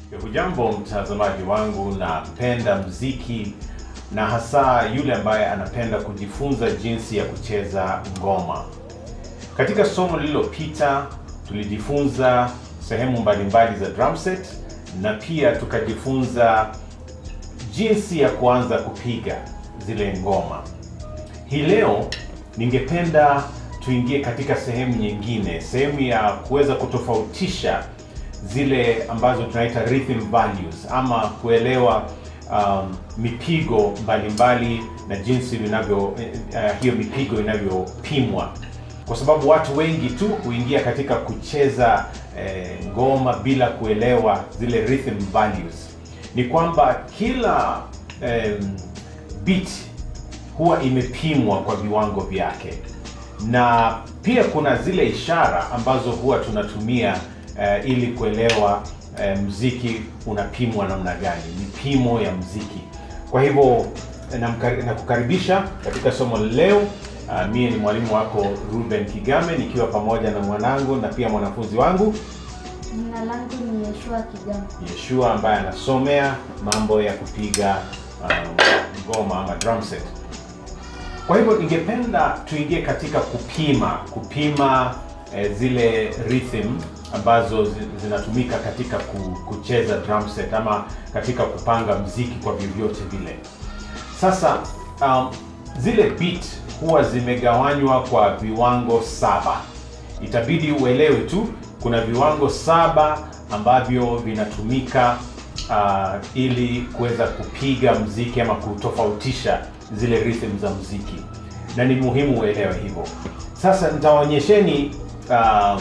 Hujambo mtazamaji wangu, napenda mziki na hasa yule ambaye anapenda kujifunza jinsi ya kucheza ngoma. Katika somo lililopita tulijifunza sehemu mbalimbali za drum set na pia tukajifunza jinsi ya kuanza kupiga zile ngoma. Hii leo ningependa tuingie katika sehemu nyingine, sehemu ya kuweza kutofautisha zile ambazo tunaita rhythm values ama kuelewa um, mipigo mbalimbali na jinsi vinavyo uh, hiyo mipigo inavyopimwa, kwa sababu watu wengi tu huingia katika kucheza eh, ngoma bila kuelewa zile rhythm values. Ni kwamba kila eh, beat huwa imepimwa kwa viwango vyake, na pia kuna zile ishara ambazo huwa tunatumia uh, ili kuelewa uh, mziki unapimwa namna gani, mipimo ya mziki. Kwa hivyo nakukaribisha katika somo leo. Uh, mie ni mwalimu wako Ruben Kigame nikiwa pamoja na mwanangu na pia mwanafunzi wangu Jina langu ni Yeshua Kigame. Yeshua ambaye anasomea mambo ya kupiga ngoma um, ama drum set. Kwa hivyo ningependa tuingie katika kupima kupima eh, zile rhythm ambazo zinatumika katika kucheza drum set ama katika kupanga mziki kwa vyovyote vile. Sasa um, zile beat huwa zimegawanywa kwa viwango saba. Itabidi uelewe tu kuna viwango saba ambavyo vinatumika uh, ili kuweza kupiga mziki ama kutofautisha zile rhythm za mziki, na ni muhimu uelewe hivyo. Sasa nitawaonyesheni uh,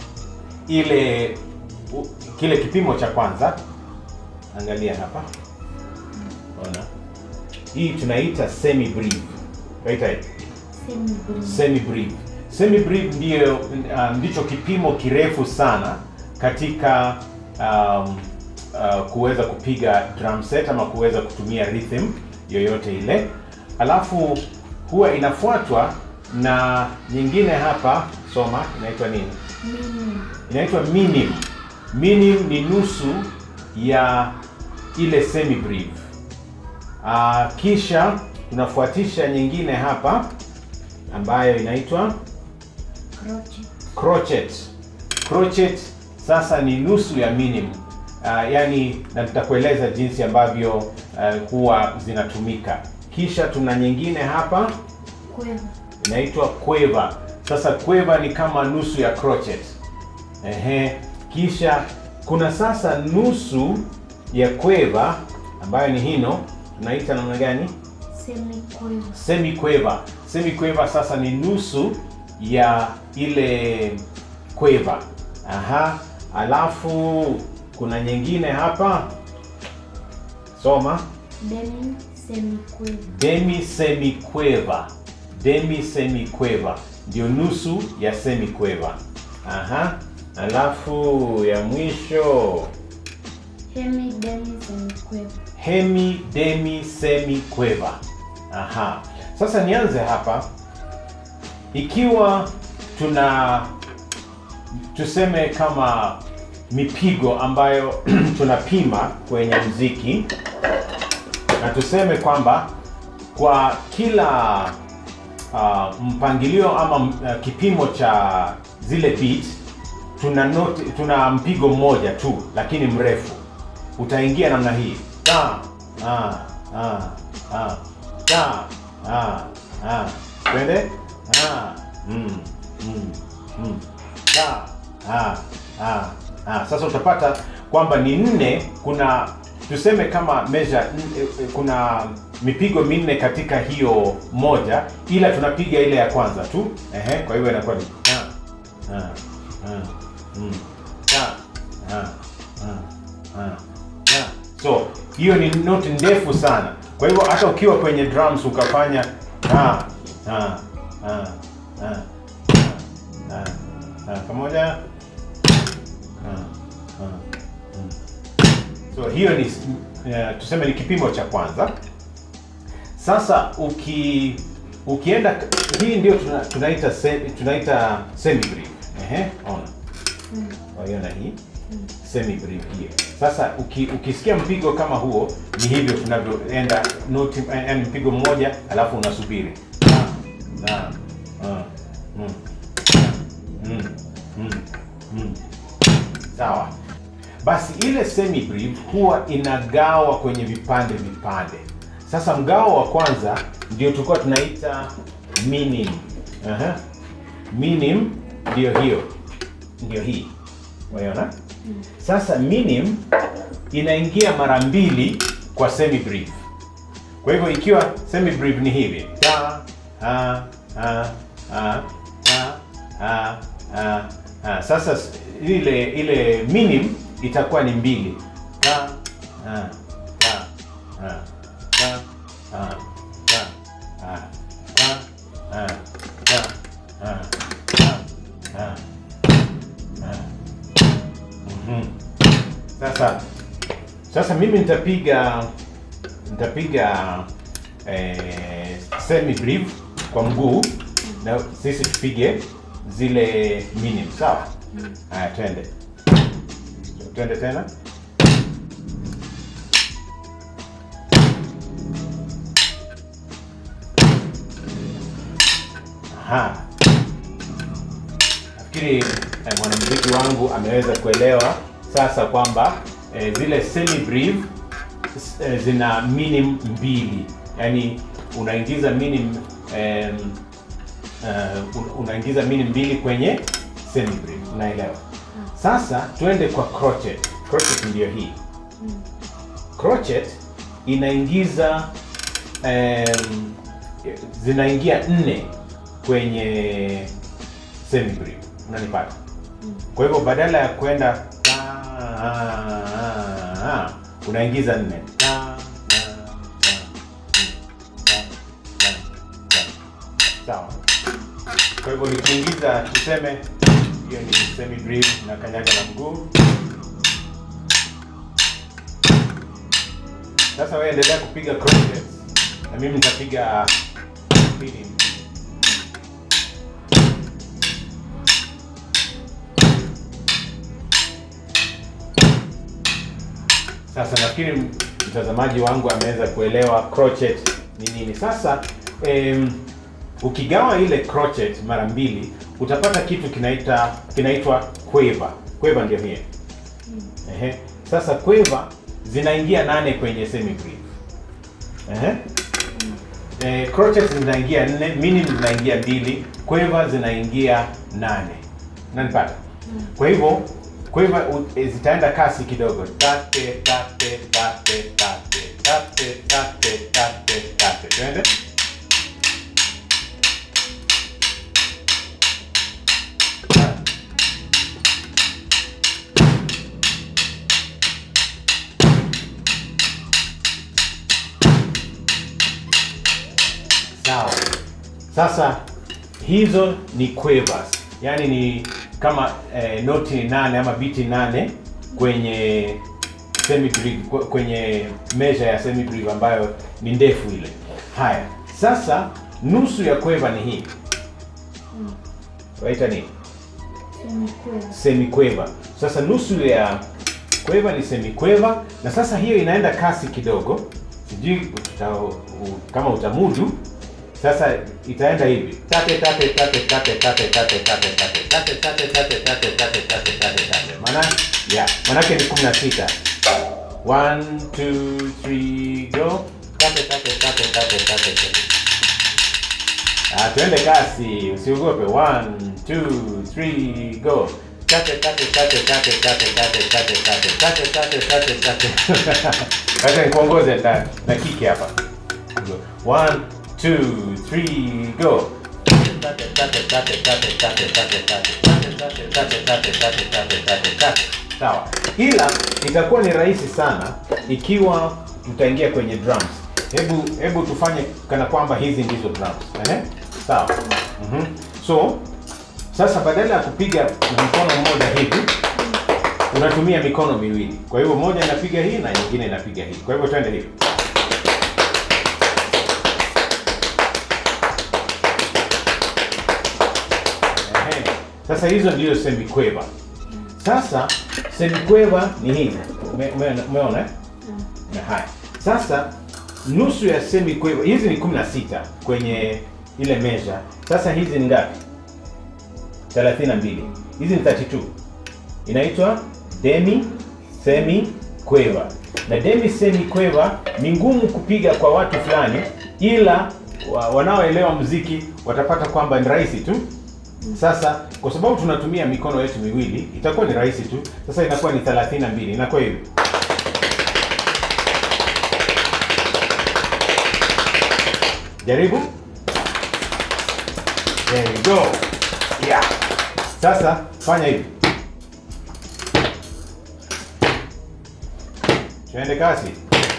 ile u, kile kipimo cha kwanza. Angalia hapa, ona hii tunaita semi brief, tunaita Semi brief. semi brief. Semi brief ndio uh, ndicho kipimo kirefu sana katika um, uh, kuweza kupiga drum set ama kuweza kutumia rhythm yoyote ile, alafu huwa inafuatwa na nyingine hapa, soma, inaitwa nini? Mimi. inaitwa minim. Minim ni nusu ya ile semi brief. Uh, kisha tunafuatisha nyingine hapa ambayo inaitwa Crochet. crochet. Crochet sasa ni nusu ya minim. Uh, yani na tutakueleza jinsi ambavyo uh, huwa zinatumika. Kisha tuna nyingine hapa Quiver. inaitwa quiver. Sasa quiver ni kama nusu ya crochet. Ehe, kisha kuna sasa nusu ya quiver ambayo ni hino, tunaita namna gani? Semi quiver. Semi quiver. Semi quiver sasa ni nusu ya ile quiver. Aha, alafu kuna nyingine hapa, soma Demi semi quiver. demi semi quiver. Demi semi quiver ndio nusu ya semi quiver. Aha, alafu ya mwisho Hemi demi semi quiver. hemi demi semi quiver. Aha, sasa nianze hapa. Ikiwa tuna tuseme kama mipigo ambayo tunapima kwenye mziki na tuseme kwamba kwa kila uh, mpangilio ama uh, kipimo cha zile beat tuna note, tuna mpigo mmoja tu lakini mrefu utaingia namna hii ta ah, ah, ah, ta ah, ah. twende ah, mm, mm, mm, ta ah, ah, ah. Sasa utapata kwamba ni nne. Kuna tuseme kama measure n- kuna mipigo minne katika hiyo moja, ila tunapiga ile ya kwanza tu. Ehe, kwa hivyo inakuwa ni ta ah, ah, mm, ta ah, ah, ah, ta. So hiyo ni noti ndefu sana. Kwa hivyo hata ukiwa kwenye drums ukafanya ah, ah, ah, ah, ah, ah, ah, pamoja ah, ah, mm. So hiyo ni uh, tuseme ni kipimo cha kwanza. Sasa uki ukienda hii ndio tuna, tunaita se, tunaita semi brief. Ehe, ona. Mm. Waiona hii semi brief hiyo. Sasa uki, ukisikia mpigo kama huo, ni hivyo tunavyoenda noti, yani mpigo mmoja alafu unasubiri na, na, uh, mm, mm, mm, mm. Sawa. Basi ile semi brief huwa inagawa kwenye vipande vipande. Sasa mgao wa kwanza ndio tulikuwa tunaita minim. Aha. Minim ndio hiyo, ndio hii, unaona? Sasa minim inaingia mara mbili kwa semi brief. Kwa hivyo ikiwa semi brief ni hivi ta ha ha ha ha ha ha ha. Sasa s- ile ile minim itakuwa ni mbili ta ha ta ha ta ha ta ha ta ha ta ha ta ha ha. Mhm. Sasa sasa mimi nitapiga nitapiga eh, semi brief kwa mguu na sisi tupige zile minim sawa haya twende twende tena Aha. Nafikiri eh, mwanamuziki wangu ameweza kuelewa sasa kwamba eh, zile semi brief s- eh, zina minim mbili, yaani unaingiza minim em, eh, un- unaingiza minim mbili kwenye semi brief, unaelewa? Sasa twende kwa crochet. Crochet ndiyo hii. Crochet inaingiza em, zinaingia nne kwenye semi brief, unanipata? Kwa hivyo badala ya kwenda ta- unaingiza nne Ta- ta- ta- ta- ta- ta- sawa. Kwa hivyo nikiingiza, tuseme hiyo ni semi brief na kanyaga na mguu. Sasa wewe endelea kupiga crochet na mimi nitapiga pili. Sasa nafikiri mtazamaji wangu ameweza kuelewa crochet ni nini. Sasa em, ukigawa ile crochet mara mbili utapata kitu kinaita kinaitwa quiver. Quiver ndio hiyo. Ehe. Sasa quiver zinaingia nane kwenye semi brief. Ehe. Eh, crochet zinaingia nne, minim zinaingia mbili, quiver zinaingia nane. Unanipata? Kwa hivyo quiver u- eh, zitaenda kasi kidogo. Tate tate tate tate tate tate tate tate. Twende. Sawa. Sasa hizo ni quavers, yaani ni kama eh, noti nane ama biti nane kwenye semi brief, kwe- kwenye measure ya semi brief ambayo ni ndefu ile. Haya, sasa nusu ya quiver ni hii, waita nini? Semikweva. semi quiver. Sasa nusu ya quiver ni semi quiver, na sasa hiyo inaenda kasi kidogo, sijui uta, u, kama utamudu. Sasa itaenda hivi tate tate tate tate tate tate tate tate tate tate tate tate tate tate tate tate maana ya manake ni 16 1 2 3 go tate tate tate tate tate tate Ah, tuende kasi, usiogope. 1 2 3 go. Tate tate tate tate tate tate tate tate tate tate tate tate. Acha nikuongoze na na kiki hapa. 1 2 3 go. Tate tate tate tate tate tate tate tate tate tate tate tate tate tate tate. Sawa. Ila itakuwa ni rahisi sana ikiwa tutaingia kwenye drums. Hebu hebu tufanye kana kwamba hizi ndizo drums. Ehe. Sawa. Mhm. So sasa badala ya kupiga na mkono mmoja hivi unatumia mikono miwili. Kwa hivyo moja inapiga hii na nyingine inapiga hii. Kwa hivyo twende hivi. Ehe. Sasa hizo ndio semi quiver. Sasa semikweva ni hivi Ume- ume- umeona eh? na haya sasa nusu ya semikweva hizi ni 16 kwenye ile measure sasa hizi ni ngapi 32 hizi ni 32 inaitwa demi semi kweva na demi semi kweva ni ngumu kupiga kwa watu fulani ila wa, wanaoelewa muziki watapata kwamba ni rahisi tu sasa kwa sababu tunatumia mikono yetu miwili itakuwa ni rahisi tu sasa inakuwa ni 32 inakuwa hivi jaribu there you go yeah sasa fanya hivi tuende kasi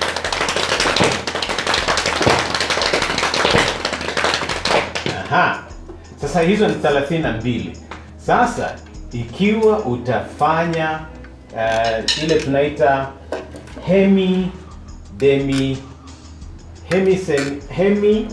Aha. Sasa hizo ni 32. Sasa ikiwa utafanya uh, ile tunaita hemi demi hemi semi, hemi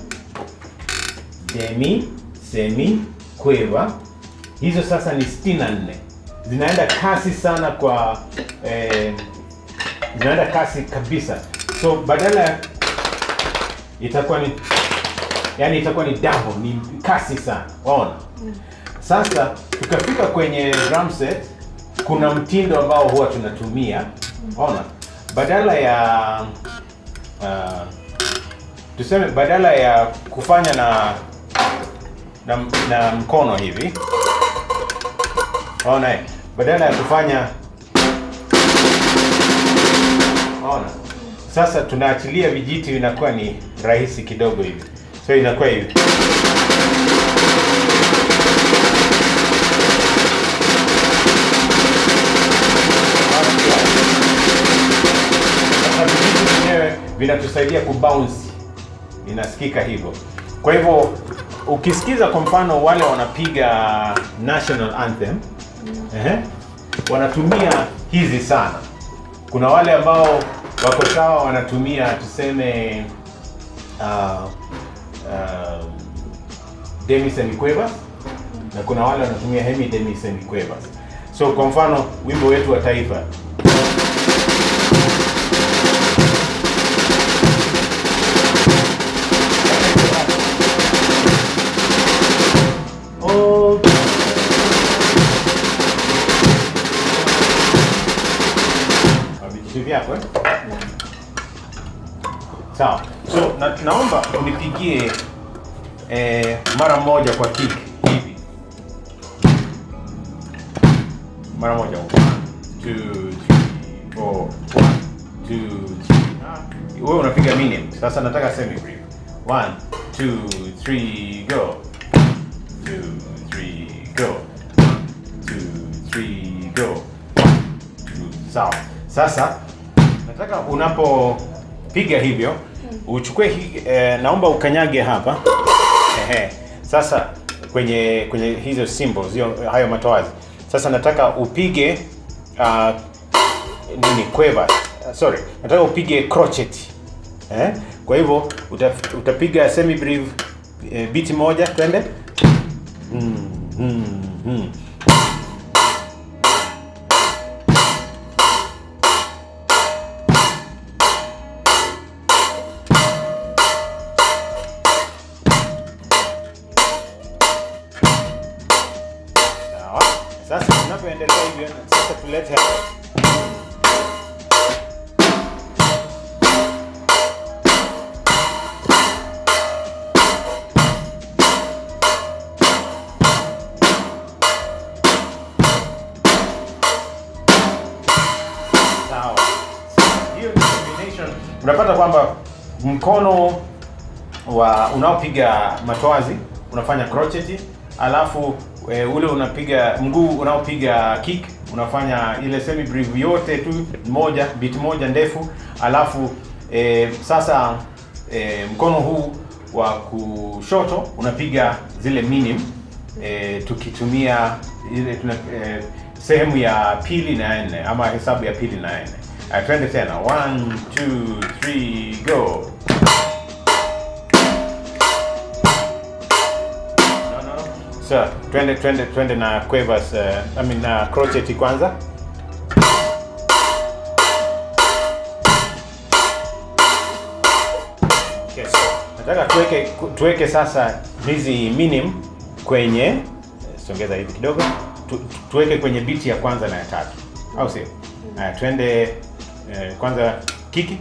demi semi kweva hizo sasa ni 64 zinaenda kasi sana kwa eh, zinaenda kasi kabisa so badala ya itakuwa ni yani itakuwa ni double ni kasi sana waona sasa tukafika kwenye drum set kuna mtindo ambao huwa tunatumia waona badala ya uh, tuseme badala ya kufanya na na, na mkono hivi waona eh? badala ya kufanya waona sasa tunaachilia vijiti inakuwa ni rahisi kidogo hivi so inakuwa hivi Sasa vijiti vyenyewe vinatusaidia kubounce inasikika hivyo kwa hivyo ukisikiza kwa mfano wale wanapiga national anthem ehe, wanatumia hizi sana kuna wale ambao wako sawa wanatumia tuseme uh, uh, demi semiquavers na kuna wale wanatumia hemi demi semiquavers so kwa mfano wimbo wetu wa taifa Oh, vijiti vyako eh? sawa so na, naomba unipigie eh, mara moja kwa kick hivi mara moja One, two, three, four. One, two, three. Ah, wewe unapiga minute sasa nataka semi brief One, two, three, go two, three, go two, three, go Two, sawa sasa nataka unapopiga hivyo uchukue hi, eh, naomba ukanyage hapa Ehe. sasa kwenye kwenye hizo symbols hiyo hayo matoazi sasa nataka upige uh, nini quavers uh, sorry nataka upige crochet eh? kwa hivyo uta, utapiga semi brief eh, beat moja twende mm, mm, mm. Sawa. Sasa tunapoendelea hivyo, sasa tulete hapa. Sawa. Hiyo ni combination. Unapata kwamba mkono wa unaopiga matoazi unafanya crochet alafu e, ule unapiga mguu unaopiga kick unafanya ile semi brief yote tu moja beat moja ndefu alafu e, sasa e, mkono huu wa kushoto unapiga zile minim e, tukitumia ile tuna, e, sehemu ya pili na ya nne ama hesabu ya pili na ya nne Ah, twende tena 1 2 3 go No, no, no. So, twende twende twende na quavers uh, I mean na crochet kwanza. nataka tuweke tuweke sasa hizi minim kwenye songeza hivi kidogo tu, tu- tuweke kwenye biti ya kwanza na ya tatu au sio haya twende eh, kwanza kiki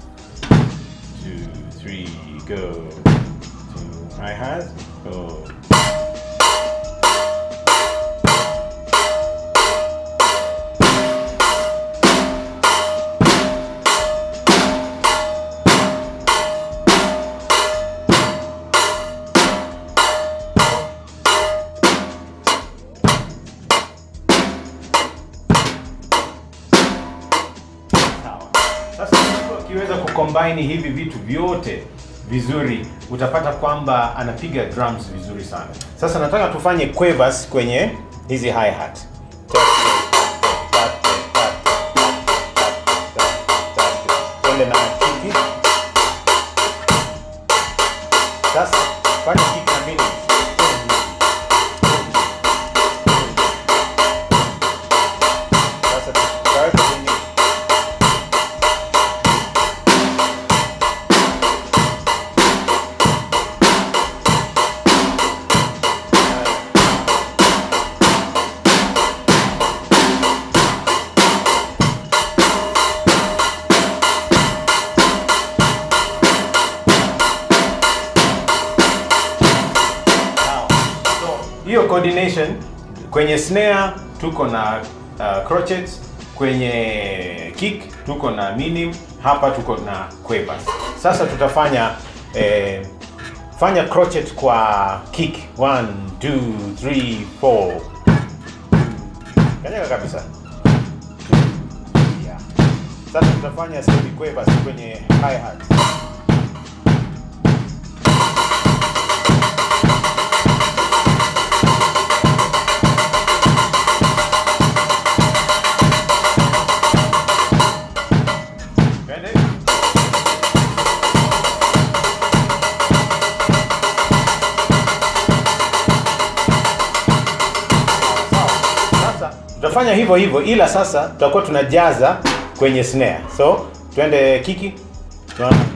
two, three, go two, hi hat go Sawa. Sasa mtu akiweza kucombine hivi vitu vyote vizuri utapata kwamba anapiga drums vizuri sana. Sasa nataka tufanye quavers kwenye hizi hi hat. Twende na kiki. Sasa fanya kiki na mini. Sasa tutaweka kwenye Sawa. So, hiyo coordination kwenye snare tuko na uh, crotchets, kwenye kick tuko na minim, hapa tuko na quavers. Sasa tutafanya eh, fanya crochet kwa kick 1 2 3 4 kanyaga kabisa yeah. Sasa tutafanya steady quavers kwenye hi hat. Twende. Sasa tutafanya hivyo hivyo, ila sasa tutakuwa tunajaza kwenye snare. So twende kiki, tunaona